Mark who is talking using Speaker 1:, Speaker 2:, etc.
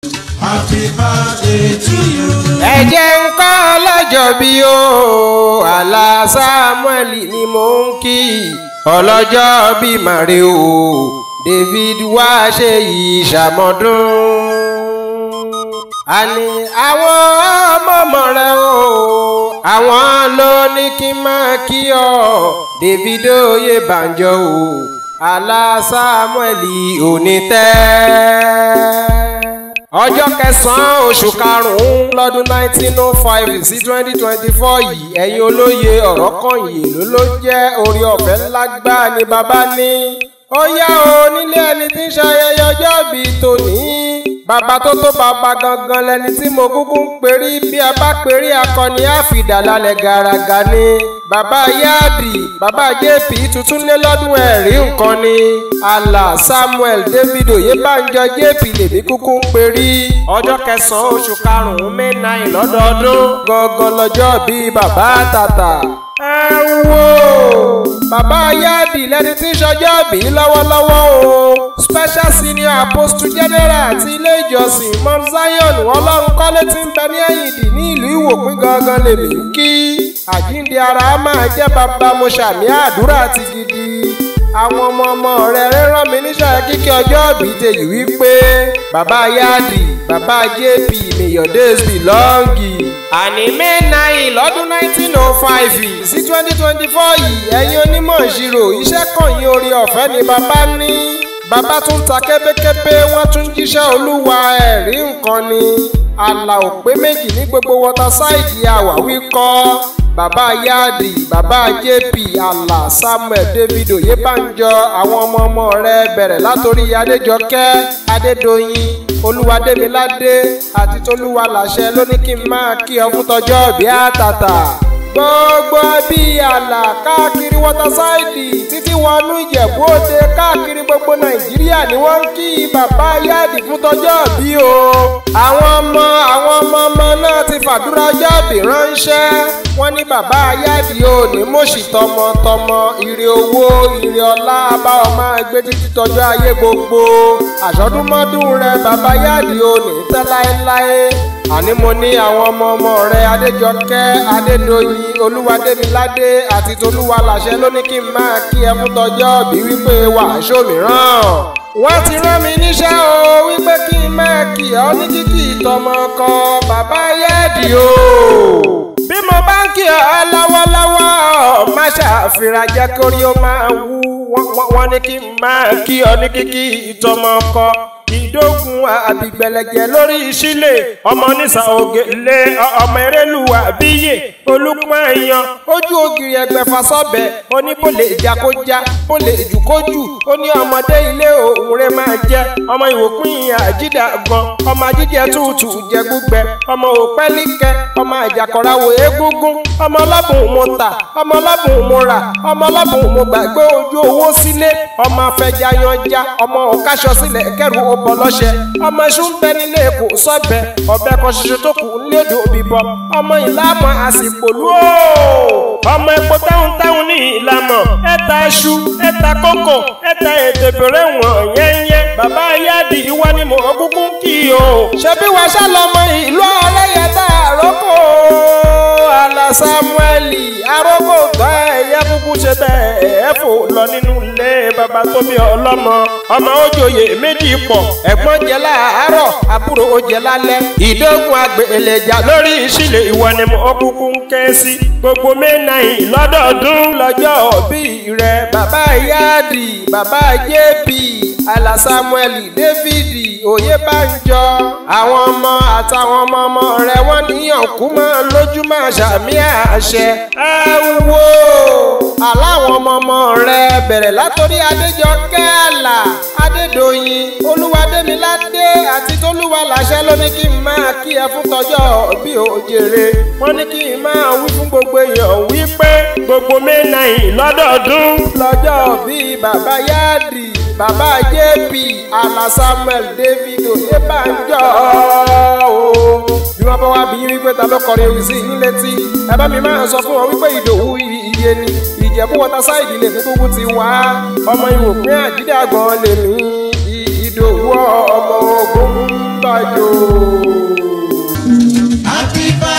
Speaker 1: Happy birthday to you.
Speaker 2: ẹ jẹ́ ń kọ́ ọlọ́jọ́ bí o àlà samuel ni mò ń kí ọlọ́jọ́ bí màrí o david wá ṣe ìṣàmọ́dún. àní àwọn ọmọọmọ rẹ o àwọn ló ní kí n máa kí ọ david oyè banjo o àlà samuel òní tẹ́ ọjọ́ kẹsàn-án oṣù karùn-ún lọ́dún nineteen oh five sí twenty twenty four yìí ẹ̀yin olóye ọ̀rọ̀ kan yìí ló ló jẹ́ orí ọ̀fẹ́ ńlá gbáà ni bàbá ní. ó yá o nílé ẹni tí ń ṣayẹyẹ ọjọ́ ìbí tòní. bàbá tó tó bàbá gangan lẹni tí mo kúkú ń perí bí a bá perí akọni àfìdá lálẹ́ gàràgà ni. bàbá yáàdì bàbá jp tuntun lé lọ́dún ẹ̀rí nǹkan ni. àlà samuel david oyèbánjọ jp lèmi kúkú ń perí. ọjọ́ kẹsàn-án oṣù karùn-ún may nine lọ́dọọdún gangan lọ́jọ́ bíi bàbá tàtà ẹ wo bàbá yáàdì lẹni tí ń ṣọjọ́ bí lọ́wọ́lọ́wọ́ o special senior apostle general ti ilé ìjọsìn mount zion ọlọ́run kọ́lé tí ń bẹ ní ẹ̀yìndì ní ìlú ìwòpín gangan lèmi ń kí àjíǹde ara á máa jẹ́ bàbá mo ṣàmì àdúrà ti gidi àwọn ọmọ ọmọ rẹ rán mi níṣẹ́ kíkẹ́ ọjọ́ ìbí tèyí wípé bàbá yáàdì bàbá jp may your days be long àní may nine lọ́dún nineteen oh five sí twenty twenty four yìí ẹ̀yin onímọ̀ ìṣirò iṣẹ́ kàn yín orí ọ̀fẹ́ ni bàbá ní bàbá tún ta kébékébé wọ́n tún jíṣẹ́ olúwa ẹ̀rí nǹkan ni àlà òpé méjì ní gbogbo wọtasáìdì àwáwí kọ́ bàbá yáàdì bàbá jp àlà samuel david oyèbánjọ àwọn ọmọ ọmọ rẹ bẹ̀rẹ̀ látòrí adéjọkẹ́ adédọ̀yìn olúwadémiládé àti tolúwa làṣẹ ló ní kí n máa kí ọ fún tọjọ́ ìbí àtàtà gbogbo bí àlà káàkiri wọtasáìdì títí wọnú ìjẹ̀bú òde káàkiri gbogbo nàìjíríà ni wọ́n ń kí bàbá yáàdì fún tọjọ́ ìbí o àwọn ọmọ àwọn ọmọ ọmọ náà ti fàdúrà ọjọ́ ìbí ránṣẹ́ wọ́n ní bàbá yáàdì ò ní mọ̀ṣì tọmọtọmọ ire owó ire ọlá bá ọ máa gbé títí tọjọ́ ayé gbogbo àṣọdúnmọ́dún rẹ bàbá yáàdì ò ní tẹ́ láéláé àní mo ní àwọn ọmọ ọmọ rẹ adéjọkẹ́ adédọ̀yìn olúwadémiládé àti tolúwa làṣẹ ló ní kí n máa kí ẹ fún tọjọ́ bí wípé wàásù mìíràn wọ́n ti rán mi níṣẹ́ o wípé kí n máa kí ọ ní kíkì ìtọ́mọ kọ bàbá yẹ́ẹ̀dì o bí mo bá ń kí ọ lọ́wọ́lọ́wọ́ má ṣàfihàn jẹ́ kórí ó máa wú wọ́n ní kí n máa kí ọ ní kíkì ìtọ́mọ kọ ìdógun àbígbẹ̀lẹ̀jẹ̀ lórí ìṣílẹ̀ ọmọ nísà ògè lé ọmọ erélùwà bíyè olùpọ̀ èèyàn ojú ògiri ẹgbẹ̀fà sọ́bẹ̀ oní bó lè jà kó já bó lè jù kó jù ó ní ọmọdé ilé òun rẹ máa jẹ ọmọ ìwòpin àjídà gan ọmọ àjíjẹ tútù jẹ gbígbẹ ọmọ òpẹ́líkẹ ọmọ àjàkọ̀ráwò egungun ọmọ ọlọ́bùn mo tà ọmọ ọlọ́bùn mo rà ọmọ ọlọ́bùn mo gbàgbé ojú owó sílé ọmọ afẹjà yanjá ọmọ òkáṣọ sílẹ̀ kẹrù ó bọ lọ́ṣẹ ọmọ iṣu ń bẹ nílé èkó sọ́bẹ̀ ọbẹ̀ kan ṣoṣo tó kù ńlẹ́dò òbí bọ ọmọ ìlàmọ̀ àsìkò lú ó ọmọ epo táwọn táwọn ní ìlàmọ̀ ẹ̀ta iṣu ẹ̀ta kókò ẹ̀ta ètò ìbẹ̀rẹ̀ wọ̀n yẹ́nyẹ́ bàbá yáàdì ìwọ ni mò ń kúkú kí o. ṣebí wàá ṣàlọ́mọ ìlú ọlẹ́yẹ tá àrókò àlà samueli arókò gbọ́ ẹ̀yẹ kúkú ṣe bẹ́ẹ̀ ẹ̀ fò lọ nínú ilé bàbá tó bí ọlọ́mọ ọmọ òjòyè méjì pọ̀ ẹ̀gbọ́n jẹ láàárọ̀ àbúrò ó jẹ lálẹ́ ìdógún àgbèléjà lórí ìṣílẹ̀ ìwọ ni mo kúkú ń ké sí gbogbo mẹ́nàìn lọ́dọọdún lọ́jọ́ bí rẹ bàbá yáàdì bàbá jp àlà samuel david oyèbánjọ àwọn ọmọ àtàwọn ọmọ ọmọ rẹ wọ́n níyàn kú mọ́ lójú máa ṣàmì àṣẹ ẹ wo aláwọn ọmọ ọmọ rẹ bẹ̀rẹ̀ látòrí adéjọkẹ́ àlà adédọ̀yìn olúwadémiládé àti tolúwa làṣẹ ló ní kí n máa kí ẹ fún tọjọ́ bí òjèrè wọ́n ní kí n máa wí fún gbogbo èèyàn wípé gbogbo mẹ́nàìn lọ́dọọdún lọ́jọ́ bí bàbá yáàdì bàbá jp àlà samuel david oyèbánjọ o bí wọ́n bá wá bí yín wípé ta ló kọrin ewì sí yín létí ẹ bá mi máa sọ fún wọn wípé ìdòwú iye ni ìjẹ̀bú wọtasáìdì lè fi gbogbo ti wá ọmọ ìwòpin àjídàgbọ̀n lèmi ìdòwú ọmọ ogun gbàjò.
Speaker 1: Happy birthday